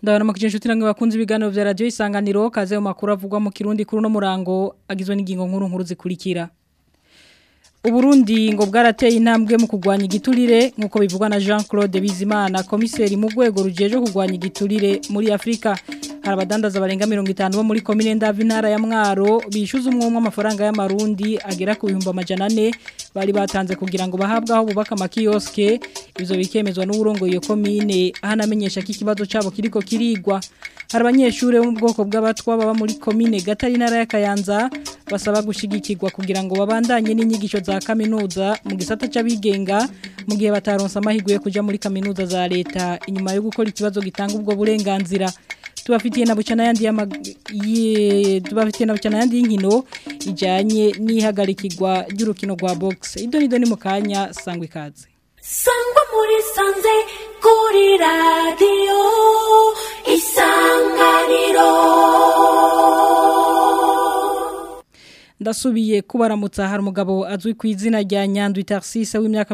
ndabona makije inshuti namwe bakunze ibiganiro vya radio isanganiro kaze mu makuru avugwa mu kirundi kuri no murango agizwe n'ingingo nkuru nkuru zikurikira Uburundi ngo bwarateye intambwe mu kugwanya igiturire nkuko bivugwa na Jean-Claude Bizimana komiseri mu rwego rujeje kugwanya igiturire muri Afrika hari abadandaza barenga 50 bo muri commune Ndavi ntara ya Mwaro bishuza umwumwe amafaranga y'amarundi agera ku 1400 bari batanze kugira ngo bahabwaho bubaka makioske ivyo bikemezwa n'uburongo iyo commune ahanamenyesha ko ikibazo cabo kiriko kirigwa hari abanyeshure bo mu bwoko bw'abatwa baba muri commune Gatari ntara ya Kayanza basaba gushigikirwa kugira ngo babandanye n'inyigisho za kaminuza mu gisata c'abigenga mu gihe bataronsa amahirwe yo kuja muri kaminuza za leta inyuma yo gukora ikibazo gitanga ubwo burenganzira tubafitiye na bucana yandi ye tubafitiye na bucana yandi y'inkino ijanye n'ihagarikirwa ry'urukino rwa box idoni doni mu kanya sangwe ikaze sangwa muri sanze kuri radio isanganiro ndasubiye kubaramutsa hari umugabo azwi ku izina rya Nyandwi Tarsise w'imyaka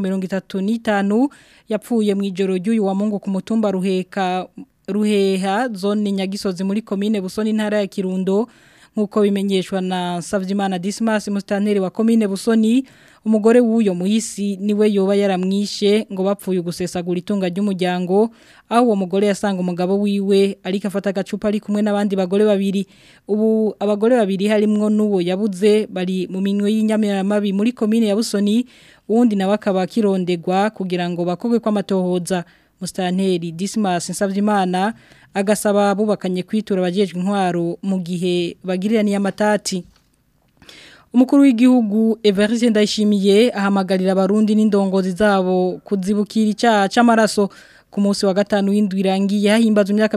35 yapfuye mu ijoro ry'uyu wa Mungu ku mutumba ruheka ruheha zone nyagisozi muri commune Busoni intara ya Kirundo nkuko bimenyeshwa na Savyimana Dismas mustaneri wa commune Busoni umugore w'uyo muhisi niwe yoba yaramwishe ngo bapfuye gusesagura itunga ry'umuryango aho uwo mugore yasanga umugabo wiwe ariko afata agacupa ari kumwe n'abandi bagore babiri ubu abagore babiri harimwo n'uwo yabuze bari mu minwe y'inyamiramabi muri commune ya Busoni uwundi nawe akaba kirondegwa kugira ngo bakogwe kw'amatohoza Mustanteri Dismas Nsavyimana agasaba bubakanye kwitura abajejwe intwaro mu gihe bagirira ni amatati Umukuru w'igihugu Evariste Ndayishimiye ahamagarira abarundi n'indongozi zabo kuzibukira icyaha c'amaraso ku munsi wa gatanu w'indwi irangiye hahimbaza imyaka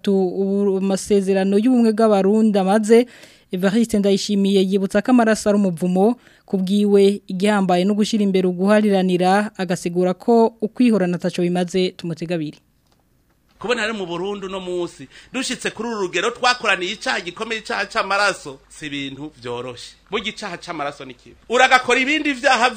30 amasezerano y'ubumwe bw'abarundi amaze Evariste Ndayishimiye yibutsa ko amaraso ari umuvumo kubwiwe igihambaye no gushira imbere uguhariranira agasigura ko ukwihorana taco bimaze tumutegabiri kubona ari mu Burundi no munsi dushitse kuri uru rugero twakoraniye icaha gikomeye icaha c'amaraso si ibintu vyoroshe burya icaha c'amaraso ni kibi uragakora ibindi vyaha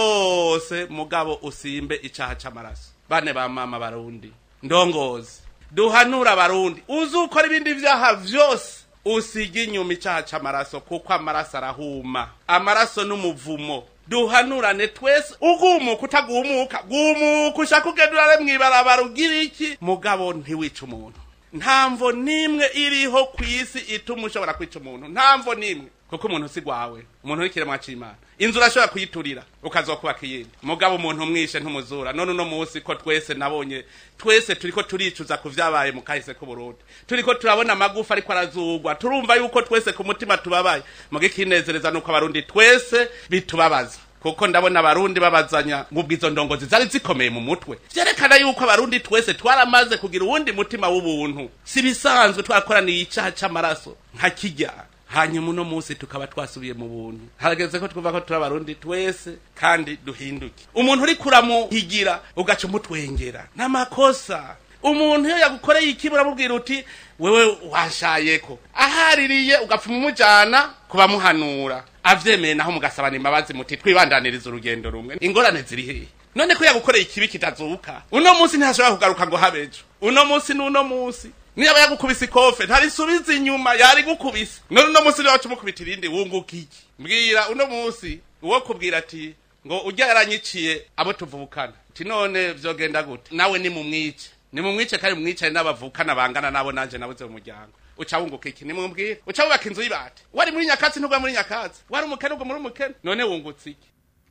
vyose mugabo usimbe icaha c'amaraso bane ba mama barundi ndongozi duhanura abarundi uzukora ibindi vyaha vyose usiga inyuma icaha c'amaraso kuko amaraso arahuma amaraso n'umuvumo duhanurane twese ugumuka utagumuka gumuka ushaka ugenda urare mwibarabara ugira iki mugabo ntiwica umuntu ntamvo nimwe iriho ku isi ituma ushobora kwica umuntu ntamvo nimwe kuko umuntu si gwawe umuntu w'ikiremwa c'imana inzu urashobora kuyiturira ukazokubaka iyindi mugabo umuntu umwishe ntumuzura none uno munsi ko twese nabonye twese turiko turicuza ku vyabaye mu kahise k'uburundi turiko turabona amagufa ariko arazugwa turumva yuko twese ku mutima tubabaye muga ikinezereza nuko abarundi twese bitubabaza kuko ndabona abarundi babazanya ngubwo izo ndongozi zari zikomeye mu mutwe vyerekana yuko abarundi twese twaramaze kugira uwundi mutima w'ubuntu si bisanzwe twakoraniye icaha c'amaraso nka kirya hanyuma uno munsi tukaba twasubiye mu buntu harageze ko twumva ko turi abarundi twese kandi duhinduke umuntu uri kuramuhigira ugaca umutwengera n'amakosa umuntu iyo yagukoreye ikibi uramubwira uti wewe washayeko ahaririye ugapfuma umujana kubamuhanura avyemeye naho mugasabana imbabazi muti twibandaniriza urugendo rumwe ingorane ziri hehe none ko yagukoreye ikibi kitazuka uno munsi ntashobora kugaruka ngo habejo uno munsi n'uno munsi niba yagukubise ikofe ntarisubiza inyuma yari gukubise none uno munsi niwacu mukubita irindi wunguka iki mbwira uno munsi uwo kubwira ati ngo ujya yaranyiciye abo tuvukana ti none vyogenda gute nawe ni mumwice ni mumwice kandi mumwicane n'abavukana bangana nabo nanje nabuze mu muryango uca wunguka iki nimubwire uca wubaka inzu y'ibati wari muri nyakatsi ntugwa muri nyakatsi wari umukene ugwa muri umukene none wungutse iki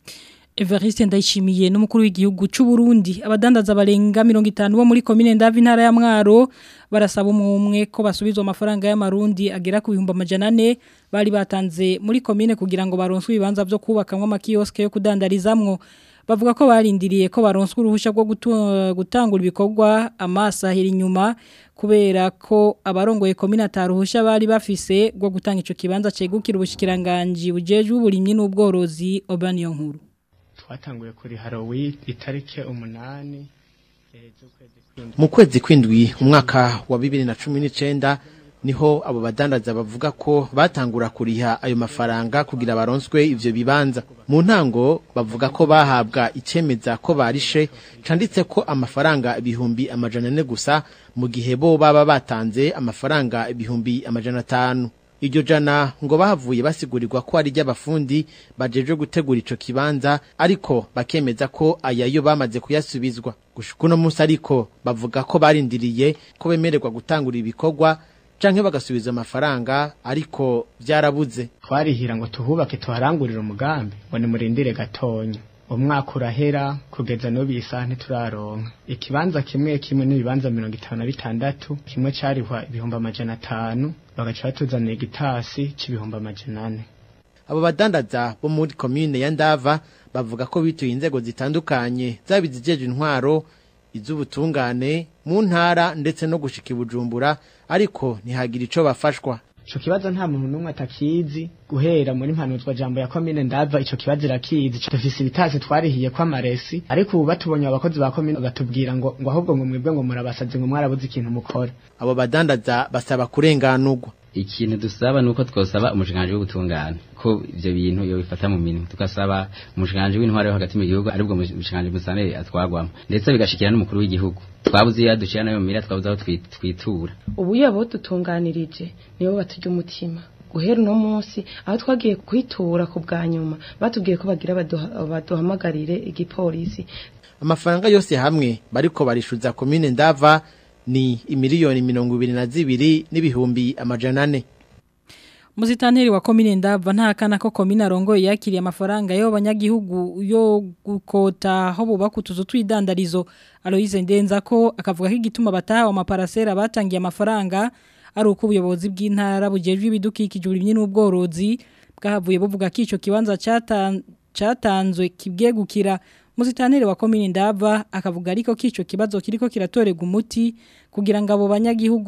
Evariste Ndayishimiye n'umukuru w'igihugu c'u Burundi abadandaza barenga 50 bo muri commune Ndavi ntara ya Mwaro barasaba umwe ko basubizwa amafaranga y'amarundi agera ku 1400 bari batanze muri commune kugira ngo baronswe ibibanza byo kubakamwe amakioske yo kudandarizamwo bavuga ko barindiriye ko baronswe uruhusha rwo gutangura ibikorwa amasahira inyuma kubera ko abarongoye commune ataruhusha bari bafise rwo gutanga ico kibanza cegukira ubushikiranganje bujeje uburimyi n'ubworozi Obaniyo nkuru twatanguye kuri Halloween itarike umunani mu kwezi kwindwi umwaka wa bibiri na cumi n'icenda niho abo badandaza bavuga ko batangura kuriha ayo mafaranga kugira baronswe ivyo bibanza mu ntango bavuga ko bahabwa icemeza ko barishe canditse ko amafaranga ibihumbi amajana ane gusa mu gihe bo baba batanze amafaranga ibihumbi amajana atanu iryo jana ngo bahavuye basigurirwa ko ari ry'abafundi bajeje gutegura ico kibanza ariko bakemeza ko ayayo bamaze kuyasubizwa gushika uno munsi ariko bavuga ko barindiriye ko bemererwa gutangura ibikorwa canke bagasubiza amafaranga ariko vyarabuze twarihira ngo tuhubake tuharangurire umugambi ngo nimurindire gatonya umwaka urahera kugeza n'ubu iyi saha ntituraronka ikibanza kimwe kimwe n'ibibanza mirongo itanu na bitandatu kimwe carihwa ibihumbi amajana atanu bagaca batuzanira igitasi c'ibihumbi amajana ane abo badandaza bo muri komine ya ndava bavuga ko bituye inzego zitandukanye zaba izijeje intwaro iz'ubutungane mu ntara ndetse no gushika i bujumbura ariko ntihagira ico bafashwa ico kibazo nta muntu n'umwe atakizi guhera muri mpanuzwa jambo ya komine ndava ico kibazo irakizi dufise ibitasi twarihiye ko amaresi ariko ubu batubonye abakozi ba komine batubwira ngo ngo ahubwo ngo mwebwe ngo murabasaze ngo mwarabuze ikintu mukora abo badandaza basaba kurenganurwa ikintu dusaba nuko twosaba umushinganje w'ubutungane ko ivyo bintu yo bifata mu minwe tukasaba umushinganje w'intware yo hagati mu gihugu aribwo umushinganje musanere atwagwamo ndetse bigashikira n'umukuru w'igihugu twabuze iyo dushira nayo mira twabuze aho twi- twitura ubu iyo abo dutunganirije nibo baturya umutima guhera uno munsi aho twagiye kwitura ku bwa nyuma batubwiye ko bagira baduha- baduhamagarire igipolisi amafaranga yose hamwe bariko barishuza komine ndava ni imiliyoni mirongo ibiri na zibiri n'ibihumbi amajana ane Muzitanteri wa komine ndava nta kana ko komine arongoye yakiriye amafaranga yo banyagihugu yo gukota aho bubaka utuzu twidandarizo Aloise Ndenza ko akavuga ko igituma batahawe amaparasera batangiye amafaranga ari uko ubuyobozi bw'intara bujejwe ibidukikije uburimyi n'ubworozi bwahavuye buvuga ko ico kibanza cyatan- catanzwe kibwegukira Muzitanteri wa komine ndava akavuga ariko ko ico kibazo kiriko kiratorega umuti kugira ngo abo banyagihugu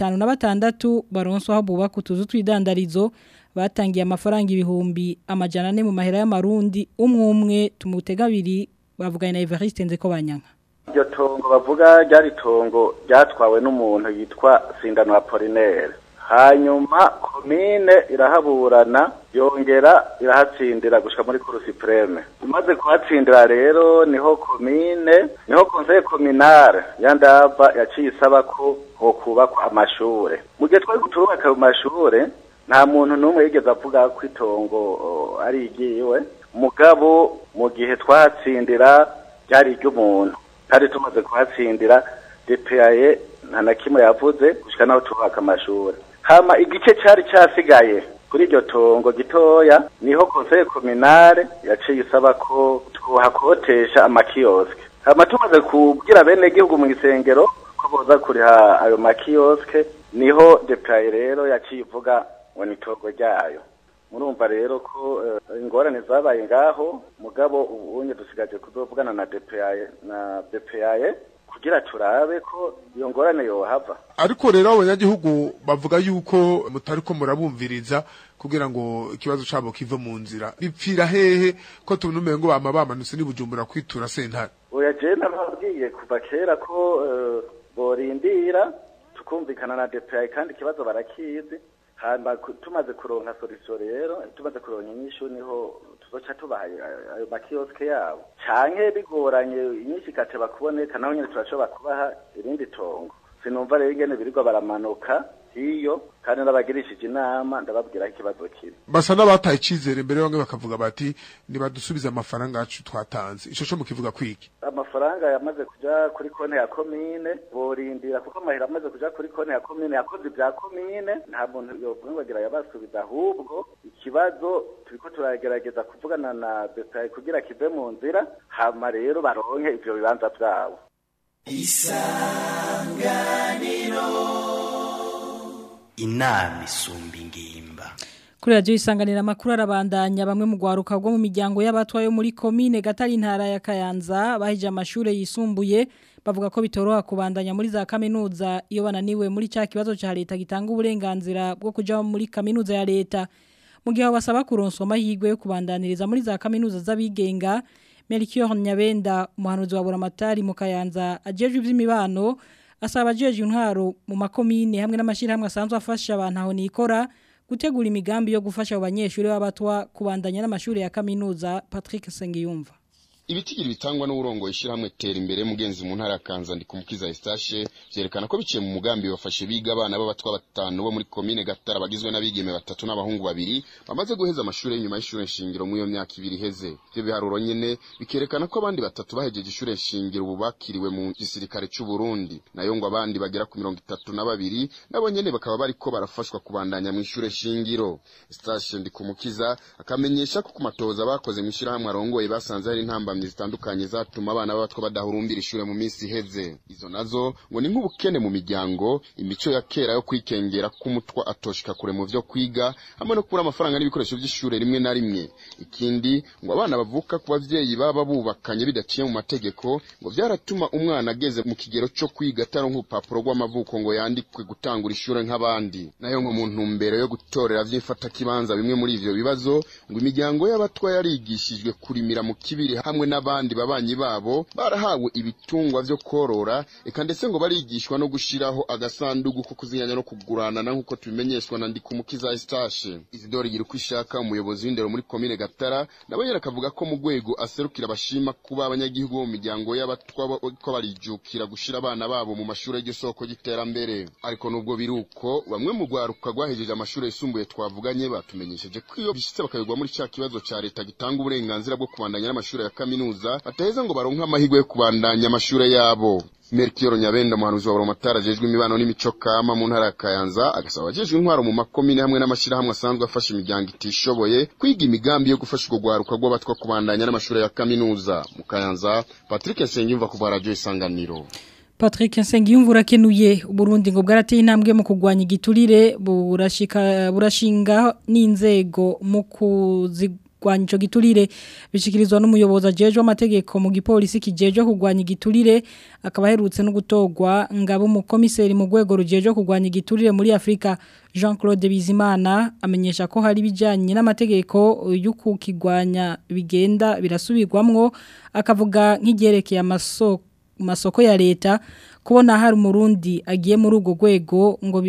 56 baronswa aho bubaka utuzu twidandarizo batangiye amafaranga ibihumbi amajana ane mu mahera y'amarundi umwe umwe tumutega abiri bavuganye na Evariste Nzeko banyanka iryo tongo bavuga ryari tongo ryatwawe n'umuntu yitwa sindano apolinaire hanyuma komine irahaburana yongera irahatsindira gushika muri kuru supreme imaze kuhatsindira rero niho komine niho conseil communal ya ndava yaciye isaba ko hokubakwa amashure mu gihe twari turubaka ayo mashure nta muntu n'umwe yigeze avuga ko itongo o, ari igiwe mugabo mu gihe twahatsindira ryari iry'umuntu kandi tumaze kuhatsindira DPAE nta na kimwe yavuze gushika naho tubaka amashuri hama igice cari casigaye kuri iryo tongo gitoya niho conseil communal yaciye isaba ko twohakotesha amakioske hama tumaze kubwira bene gihugu mu isengero ko boza kuriha ayo makioske niho DPAE rero yaciye ivuga ngo ni itongo ryayo murumva rero ko eh, ingorane zabaye ngaho mugabo ubunye dusigaje kuzovugana na DPAE na DPAE kugira turabe ko iyo ngorane yohava ariko rero abanyagihugu bavuga yuko mutariko murabumviriza kugira ngo ikibazo cabo kive mu nzira bipfira hehe ko tubona umengo bama bamanutse n'ibujumbura kwitura sentare oya je nababwiye kuva kera ko eh, borindira tukumvikana na DPAE kandi ikibazo barakizi hamba ku- tumaze kuronka solution rero tumaze kuronka inyishu niho tuzoca tubaha ayo- ayo makioske yabo canke bigoranye inyinshi igateba kuboneka naho nyene turashobora kubaha irindi tongo sinumva rero ingene birirwa baramanuka hiyo kandi n'abagirishije inama ndababwira aho ikibazo kiri basa n'abataye icizere mbere bamwe bakavuga bati nibadusubize amafaranga yacu twatanze ico co mukivuga kwiki amafaranga yamaze kuja kuri konti ya komine borindira kuko amahera amaze kuja kuri konti ya komine yakoze ibya komine nta muntu yovuga ngo agira yabasubiza ahubwo ikibazo turiko turagerageza kuvugana na BPI kugira kive mu nzira hama rero baronke ivyo bibanza vyabo inama isumba ingimba Kuri radio isanganira makuru arabandanya bamwe mu gwaruka rwo mu miryango y'abatwa yo muri commune Gatari ntara ya Kayanza bahije amashure yisumbuye bavuga ko bitoroha kubandanya muri za kaminuza iyo bananiwe muri ca kibazo ca leta gitanga uburenganzira bwo kuja muri kaminuza ya leta mu gihe basaba kuronswa amahirwe yo kubandaniriza muri za kaminuza z'abigenga Melchior Nyabenda umuhanuzi wa Buramatari mu Kayanza ajejwe ivy'imibano asaba abajeje intwaro mu makomine hamwe n'amashirahamwe asanzwe afasha abantu aho nikora gutegura imigambi yo gufasha abo banyeshuri b'abatwa kubandanya n'amashuri ya kaminuza Patrick Sengiyumva ibitigiri bitangwa n'uburongo ishyirahamwe tera imbere mugenzi mu ntara ya Kanza ndi kumukiza Eustache vyerekana ko biciye mu mugambi bafashe biga abana b'abatwa batanu bo muri komine Gatara bagizwe n'abigeme batatu n'abahungu babiri bamaze guheza amashuri y'inyuma y'ishure shingiro mu iyo myaka ibiri iheze ivyo biharuro nyene bikerekana ko abandi batatu bahejeje ishure shingiro ubu bakiriwe mu gisirikare c'u Burundi nayo ngo abandi bagera ku mirongo itatu na babiri nabo nyene bakaba bariko barafashwa kubandanya mu ishure shingiro Eustache ndi kumukiza akamenyesha ko ku matoza bakoze mu ishyirahamwe arongoye basanze hari intambamyi zitandukanye zatuma abana b'abatwa badahurumbira ishure mu minsi iheze izo nazo ngo ni nk'ubukene mu miryango imico ya kera yo kwikengera k'umutwa atoshika kure mu vyo kwiga hamwe no kubura amafaranga n'ibikoresho vy'ishure rimwe na rimwe ikindi ngo abana bavuka ku bavyeyi baba bubakanye bidaciye mu mategeko ngo vyaratuma umwana ageze mu kigero co kwiga ataronka urupapuro rw'amavuko ngo yandikwe gutangura ishure nk'abandi nayo ngo mu ntumbero yo gutorera vy'imfatakibanza bimwe muri ivyo bibazo ngo imiryango y'abatwa yarigishijwe kurimira mu kibiri hamwe n'abandi babanyi babo barahawe ibitungwa vyo korora eka ndetse ngo barigishwa no gushiraho agasandugu ko kuzinyanya no kuguranana nk'uko tubimenyeshwa na Ndikumukiza Eustache Isidore Giruko ishaka umuyobozi w'indero muri komine Gatara nabo yera akavuga ko mu rwego aserukira abashima kuba abanyagihugu bo mu miryango y'abatwa ko barijukira gushira abana babo mu mashuri y'iryo soko y'iterambere ariko nubwo biruko bamwe mu rwaruka rwahejeje amashuri yisumbuye twavuganye batumenyesheje ko iyo bishitse bakayogwa muri cya kibazo ca leta gitanga uburenganzira bwo kubandanya n'amashuri ya kaminuza bataheza ngo baronke amahirwe yo kubandanya amashure yabo Merkioro Nyabenda muhanuzi wa Boromatara ajejwe imibano n'imico kama mu ntara ya Kayanza agasaba abajejwe intwaro mu makomine hamwe n'amashirahamwe asanzwe afasha imiryango itishoboye kwiga imigambi yo gufasha urwo rwaruka rw'abatwa kubandanya n'amashure ya kaminuza mu Kayanza Patrick Sengiyumva kuva radio Isanganiro Patrick Nsengiyumva urakenuye Burundi ngo bwarateye intambwe mu kugwanya igiturire burashika burashinga n'inzego mu kuzigwanya ico giturire bishikirizwa n'umuyobozi ajejwe amategeko mu gipolisi kijejwe kugwanya igiturire akaba aherutse no gutogwa ngabo mu komiseri mu rwego rujejwe kugwanya igiturire muri Afrika Jean-Claude Bizimana amenyesha ko hari bijanye n'amategeko y'ukukigwanya bigenda birasubirwamwo akavuga nk'igerekeye amasoko masoko ya leta kubona hari umurundi agiye muri urwo rwego ngo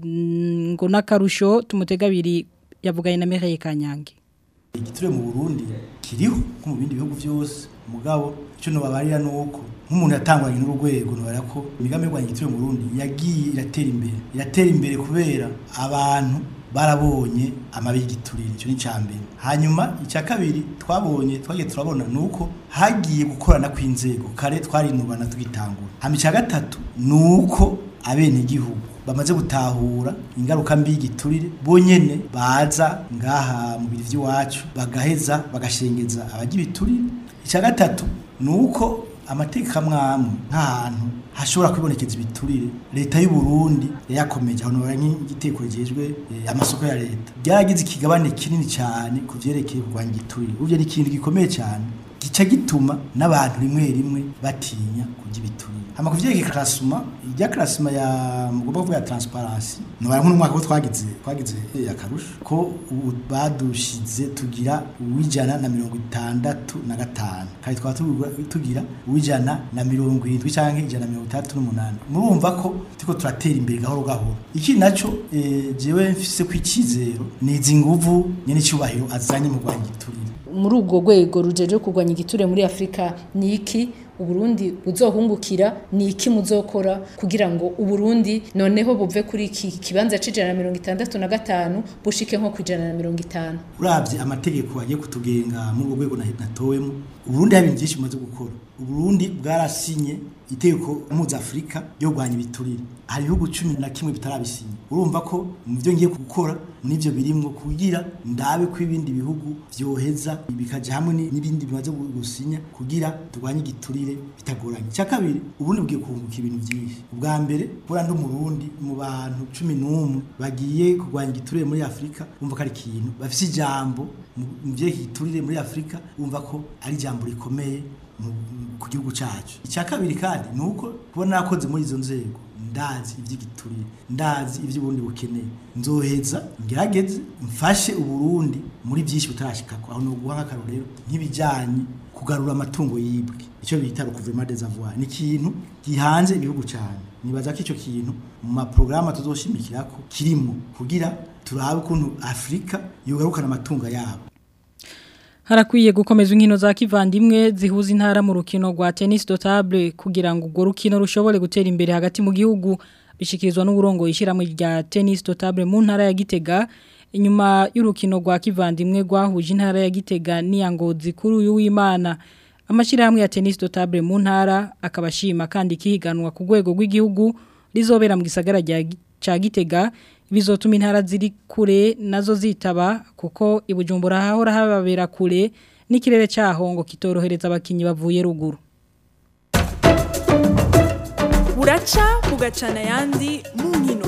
ngo nakarusho tumutega biri yavuganye na Mireille Kanyange igiture mu Burundi kiriho nko mu bindi bihugu byose mugabo cyo no babarira nuko nk'umuntu yatangwanye n'urwego no ko imigambi yo igiture mu Burundi yagiye iratera imbere iratera imbere kubera abantu barabonye amabi y'igiturire icyo ni cyambere hanyuma icya kabiri twabonye twagiye turabona nuko hagiye gukorana kw'inzego kare twarinubana tugitangura hama icya gatatu nuko abene gihugu bamaze gutahura ingaruka mbi y'igiturire bonyene baza ngaha mu biri by'iwacu bagaheza bagashengeza abagira ibiturire icya gatatu nuko amategeko amwamwe nk'ahantu hashobora kwibonekeza ibiturire leta y'u Burundi yakomeje aho nora nk'igiteko rigejwe amasoko ya leta byaragize ikigabane kinini cyane ku vyerekeye kurwanya igiturire uvyo ni ikintu gikomeye cyane gica gituma n'abantu rimwe rimwe batinya kurya ibiturire hama kuvyerekeye klasuma irya klasuma ya mugomba kuvuga ya transparency nobara nk'umwaka ko twagize twagize akarusho ko ubu badushize tugira uwijana na mirongo itandatu na gatanu kandi twaba tugira uwijana na mirongo irindwi canke ijana na mirongo itandatu n'umunani murumva ko turiko turatera imbere gahoro gahoro iki naco eh, jewe mfise ko icizero ni izi nguvu nyene icubahiro azanye mu rwanya igiturire muri ubwo rwego rujeje kurwanya igiture muri Afrika ni iki uburundi buzohungukira ni iki muzokora kugira ngo uburundi noneho buve kuri iki kibanza c'ijana na mirongo itandatu na gatanu bushike nko kwijana na mirongo itanu uravye amategeko agiye kutugenga muri urwo rwego natowemo uburundi hari ibintu byinshi bumaze gukora uburundi bwarasinye itegeko mpuzafurika ryo kurwanya ibiturire hari ibihugu cumi na kimwe bitarabisinye urumva ko mu byo ngiye gukora n'ibyo birimwo kugira ndabe ko ibindi bihugu byoheza bikaja hamwe n'ibindi bimaze gusinya kugira turwanye igiturire bitagoranye icya kabiri ubundi bwiye kunguka ibintu byinshi ubwa mbere buriya ndi umurundi mu bantu cumi n'umwe bagiye kurwanya igiturire muri afurika bumva ko ari ikintu bafise ijambo mu vyerekeye igiturire muri afurika bumva ko ari ijambo rikomeye ku gihugu cyacu icya kabiri kandi ni uko kubona nakoze muri izo nzego ndazi ivy'igiturire ndazi ivy'uburundi bukeneye nzoheza ngerageze mfashe uburundi muri byinshi butarashikako aho noguha nk'akarorero nk'ibijanye kugarura amatungo yibwe icyo bita recouvement des avoirs ni ikintu gihanze ibihugu cyane nibaza ko icyo kintu mu maporogaramu tuzoshimikirako kirimo kugira turabe ukuntu afurika yogarukana amatungo yabo Harakwiye gukomeza inkino za kivandimwe zihuza intara mu rukino rwa tennis dotable kugira ngo urwo rukino rushobore gutera imbere hagati mu gihugu bishikirizwa n'uburongo ishiramwe rya tennis dotable mu ntara ya Gitega inyuma y'urukino rwa kivandimwe rwahuje intara ya Gitega n'iyangozi kuri uyu w'Imana amashirahamwe ya tennis dotable mu ntara akabashima kandi kihiganwa ku rwego rw'igihugu rizobera mu gisagara ca Gitega bizotuma intara ziri kure nazo zitaba kuko ibujumbura hahora hababera kure n'ikirere cyaho ngo kitorohereza abakinyi bavuye ruguru buraca bugacana yandi mu nkino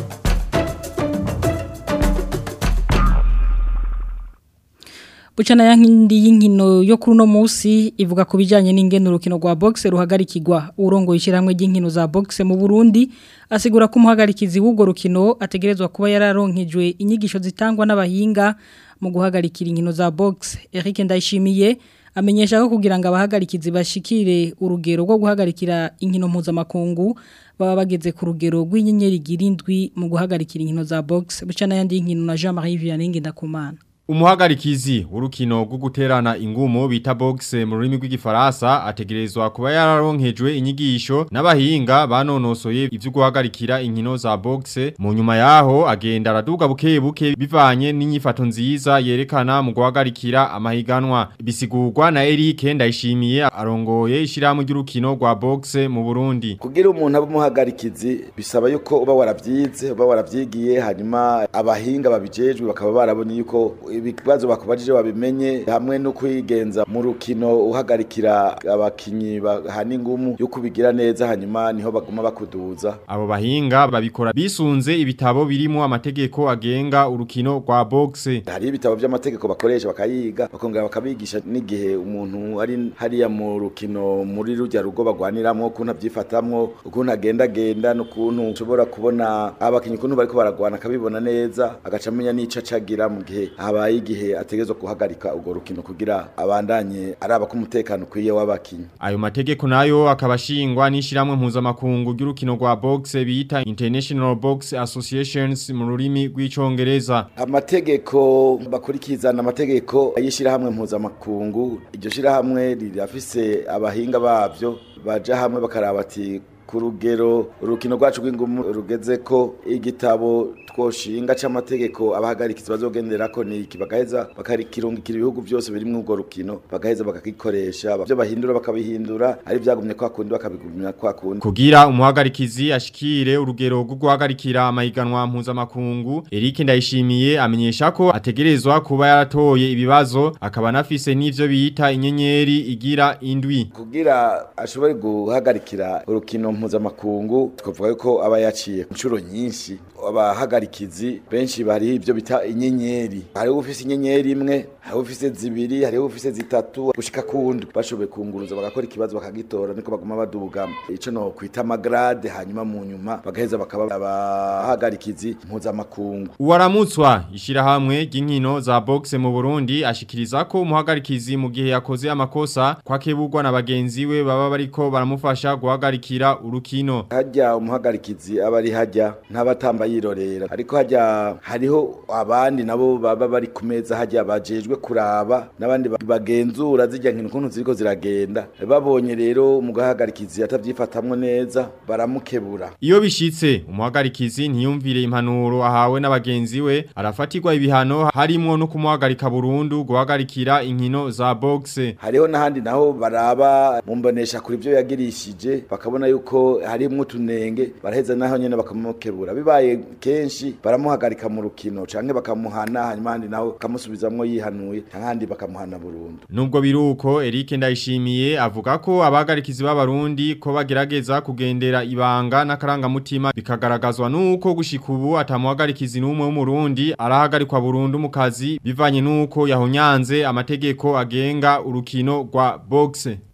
Bucana yankindi y'inkino yo kuri no musi ivuga ku bijanye n'ingene urukino rwa boxe ruhagarikirwa urongo yishiramwe ry'inkino za boxe mu Burundi asigura ko umuhagarikizi w'ubwo rukino ategerezwa kuba yararonkejwe inyigisho zitangwa n'abahinga mu guhagarikira inkino za boxe Eric Ndayishimiye amenyesha ko kugira ngo abahagarikizi bashikire urugero rwo guhagarikira inkino mpuzamakungu baba bageze ku rugero rw'inyenyeri girindwi mu guhagarikira inkino za boxe bucana yandi y'inkino na Jean-Marie Vianney Ndakumana Umuhagarikizi urukino rwo guterana ingumo bita boxe mu rurimi rw'igifaransa ategerezwa kuba yararonkejwe inyigisho n'abahinga banonosoye ivyo guhagarikira inkino za boxe mu nyuma yaho agenda araduga buke buke bivanye n'inyifato nziza yerekana mu guhagarikira amahiganwa bisigurwa na Eric Ndayishimiye arongoye ishiramu ry'urukino rwa boxe mu Burundi kugira umuntu abe umuhagarikizi bisaba yuko uba waravyize uba waravyigiye hanyuma abahinga babijejwe bakaba barabonye yuko ibibazo bakubajije babimenye hamwe no kwigenza mu rukino uhagarikira abakinyi bahana ingumu yo kubigira neza hanyuma niho baguma bakuduza abo bahinga babikora bisunze ibitabo birimo amategeko agenga urukino rwa boxe hari ibitabo by'amategeko bakoresha bakayiga bakongera bakabigisha n'igihe umuntu ari hariya mu rukino muri rujya rugo bagwaniramo ukuntu abyifatamwo ukuntu agenda agenda n'ukuntu ushobora kubona abakinyi ukuntu bariko baragwana akabibona neza agaca amenya n'ico acagira mu gihe habaye igihe ategerezwa guhagarika urwo rukino kugira abandanye araba ko umutekano ukwiye w'abakinyi ayo mategeko nayo akaba ashingwa n'ishiramwe mpuzamakungu ry'urukino rwa boxe bita International Box Associations mu rurimi rw'icongereza amategeko bakurikizana amategeko y'ishirahamwe mpuzamakungu iryo shirahamwe rirafise abahinga bavyo baja hamwe bakaraba ati ku rugero urukino rwacu rw'ingumu rugeze ko igitabo twoshinga c'amategeko abahagarikizi bazogenderako ni iki bagaheza bakarikirungikira ibihugu byose biri mu urwo rukino bagaheza bakagikoresha byo bahindura bakabihindura ari byagumye kwa kundi bakabigumya kwa kundi kugira umuhagarikizi ashikire urugero rwo guhagarikira amahiganwa mpuzamakungu Eric Ndayishimiye amenyesha ko ategerezwa kuba yaratoye ibibazo akaba anafise n'ivyo bita inyenyeri igira indwi kugira ashobore guhagarikira urukino mpuzamakungu twavuga ko aba yaciye inshuro nyinshi abahagarikizi benshi bari ibyo bita inyenyeri hariho ufise inyenyeri imwe hariho ufise zibiri hariho ufise zitatu gushika kundi bashoboye kunguruza bagakora ikibazo bakagitora niko baguma baduga ico no kwita amagrade hanyuma mu nyuma bagaheza bakaba abahagarikizi mpuzamakungu Uwaramutswa ishirahamwe ry'inkino za boxe mu Burundi ashikiriza ko umuhagarikizi mu gihe yakoze amakosa kwakebugwa na bagenzi we baba bariko baramufasha guhagarikira urukino hajya umuhagarikizi aba ari hajya ntabatamba yirorera ariko hajya hariho abandi nabo baba bari ku meza hajya bajejwe kuraba n'abandi bagenzura zijya nkino kuntu ziriko ziragenda babonye rero umugahagarikizi atavyifatamwe neza baramukebura iyo bishitse umuhagarikizi ntiyumvire impanuro ahawe n'abagenzi we arafatirwa ibihano harimo no kumuhagarika burundu guhagarikira inkino za boxe hariho n'ahandi naho baraba mumbonesha kuri byo yagirishije bakabona yuko harimwo utunenge baraheza naho nyene bakamukebura bibaye kenshi baramuhagarika mu rukino canke bakamuhana hanyuma handi naho bakamusubizamwo yihanuye canke bakamuhana burundu nubwo biruko Eric Ndayishimiye avuga ko abagarikizi b'abarundi ko bagerageza kugendera ibanga n'akarangamutima bikagaragazwa nuko gushika ubu atamuhagarikizi n'umwe w'umurundi arahagarikwa burundu mu kazi bivanye nuko yahonyanze amategeko agenga urukino rwa boxe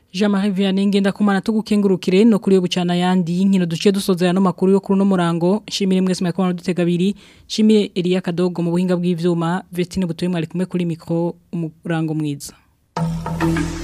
Jean-Marie Vianney ngenda kumana tugukengurukire no kuri yo bucana yandi nkino duciye dusoza no makuru yo kuri no murango shimire mwese mwakona dutega biri shimire Elia Kadogo mu buhinga bw'ivyuma Vestine butoye mwari kumwe kuri micro umurango mwiza